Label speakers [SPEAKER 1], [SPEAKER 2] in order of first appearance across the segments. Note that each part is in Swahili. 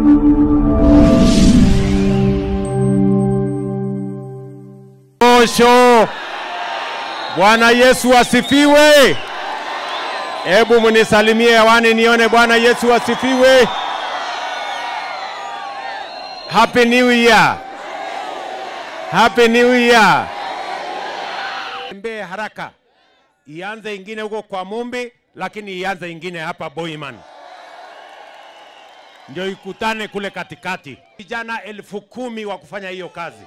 [SPEAKER 1] Osho. Bwana Yesu asifiwe. Hebu munisalimie hewani nione Bwana Yesu asifiwe. Happy New Year. Happy New Year. Tembee haraka. Ianze ingine huko kwa Mumbi, lakini ianze ingine hapa Boiman, ndio ikutane kule katikati. Vijana elfu kumi wa kufanya hiyo kazi.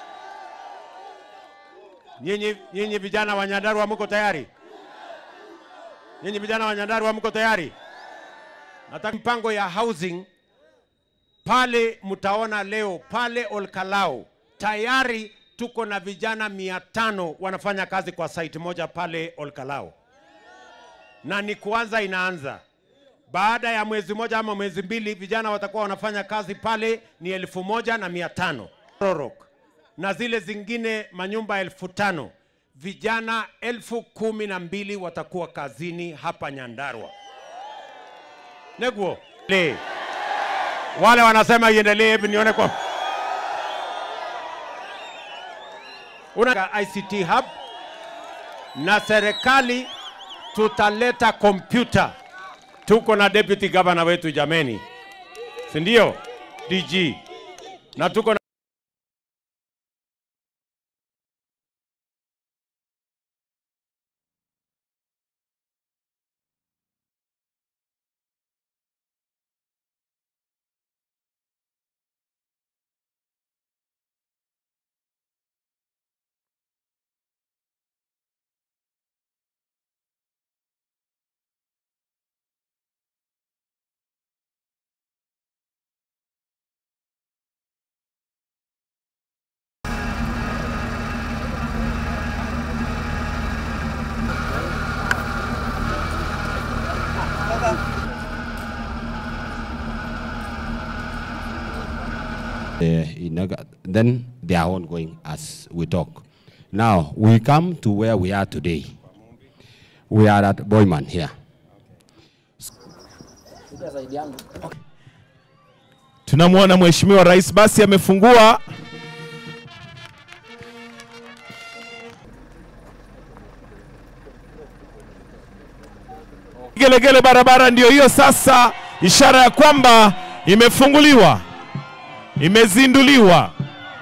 [SPEAKER 1] Nyinyi nyinyi vijana wa Nyandarua mko tayari? Nyinyi vijana wa Nyandarua mko tayari? Nataka mpango ya housing pale, mtaona leo pale Olkalau tayari tuko na vijana mia tano wanafanya kazi kwa site moja pale Olkalau, na ni kuanza inaanza baada ya mwezi moja ama mwezi mbili, vijana watakuwa wanafanya kazi pale ni elfu moja na mia tano Rorok na zile zingine manyumba elfu tano vijana elfu kumi na mbili watakuwa kazini hapa Nyandarua. Neguo le wale wanasema iendelee, hebu nione kwa una ICT hub na serikali tutaleta kompyuta. Tuko na deputy governor wetu jameni, si ndio? DG na tuko na
[SPEAKER 2] uh, in Naga- then they are ongoing as we talk. Now, we come to where we are today. We are at Boyman here.
[SPEAKER 3] Tunamwona Mheshimiwa Rais basi amefungua gelegele, barabara ndiyo hiyo sasa, ishara ya kwamba imefunguliwa, imezinduliwa.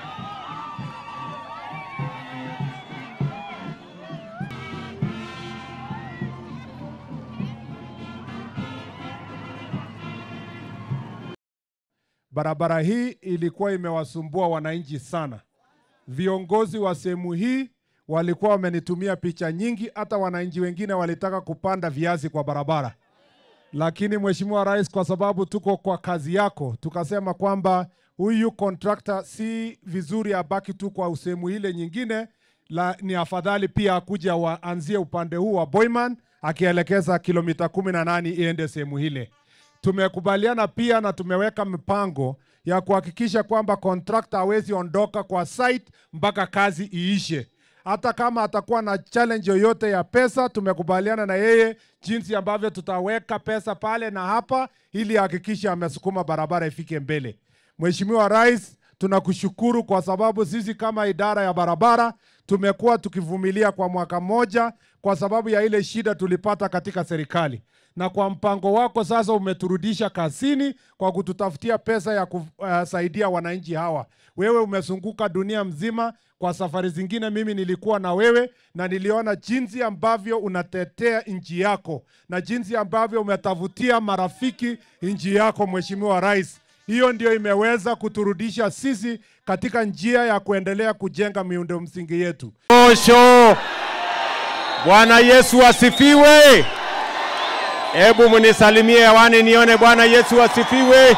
[SPEAKER 4] Barabara hii ilikuwa imewasumbua wananchi sana. Viongozi wa sehemu hii walikuwa wamenitumia picha nyingi, hata wananchi wengine walitaka kupanda viazi kwa barabara, lakini Mheshimiwa Rais, kwa sababu tuko kwa kazi yako, tukasema kwamba huyu contractor si vizuri abaki tu kwa sehemu ile nyingine, la, ni afadhali pia akuja waanzie upande huu wa Boyman akielekeza kilomita kumi na nane iende sehemu ile tumekubaliana pia na tumeweka mipango ya kuhakikisha kwamba contractor hawezi ondoka kwa site mpaka kazi iishe. Hata kama atakuwa na challenge yoyote ya pesa, tumekubaliana na yeye jinsi ambavyo tutaweka pesa pale na hapa, ili ahakikishe amesukuma barabara ifike mbele. Mheshimiwa Rais, tunakushukuru kwa sababu sisi kama idara ya barabara tumekuwa tukivumilia kwa mwaka mmoja kwa sababu ya ile shida tulipata katika serikali, na kwa mpango wako sasa umeturudisha kazini kwa kututafutia pesa ya kusaidia wananchi hawa. Wewe umezunguka dunia mzima kwa safari zingine, mimi nilikuwa na wewe na niliona jinsi ambavyo unatetea nchi yako na jinsi ambavyo umetafutia marafiki nchi yako, Mheshimiwa Rais. Hiyo ndio imeweza kuturudisha sisi katika njia ya kuendelea kujenga miundo msingi yetu.
[SPEAKER 1] Osho. Bwana Yesu asifiwe. Hebu munisalimie hewani nione Bwana Yesu asifiwe.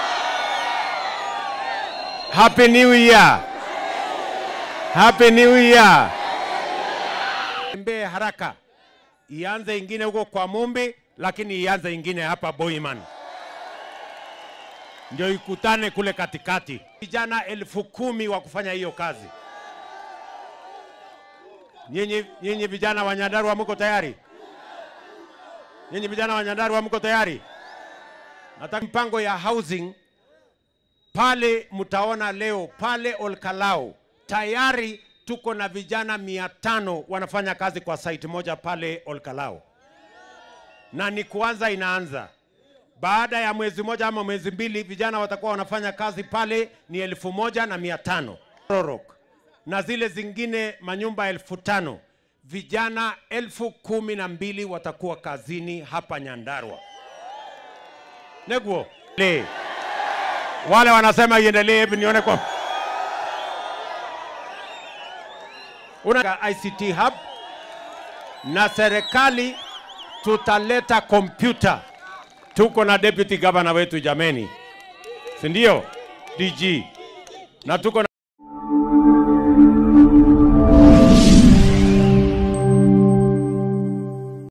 [SPEAKER 1] Happy New Year. Happy New Year. Tembee haraka. Ianze ingine huko kwa Mumbi, lakini ianze ingine hapa Boiman, ndio ikutane kule katikati. Vijana elfu kumi wa kufanya hiyo kazi. Nyinyi nyinyi vijana wa Nyandarua mko tayari? Nyinyi vijana wa Nyandarua mko tayari? Nataka mpango ya housing pale mtaona leo pale Olkalau tayari tuko na vijana mia tano wanafanya kazi kwa site moja pale Olkalau, na ni kuanza inaanza baada ya mwezi moja ama mwezi mbili, vijana watakuwa wanafanya kazi pale ni elfu moja na mia tano Rorok, na zile zingine manyumba elfu tano vijana elfu kumi na mbili watakuwa kazini hapa Nyandarua. Neguo le wale wanasema iendelee, hebu nione kwa una ICT hub na serikali tutaleta kompyuta. Tuko na deputy governor wetu jameni, si ndio? DG na tuko na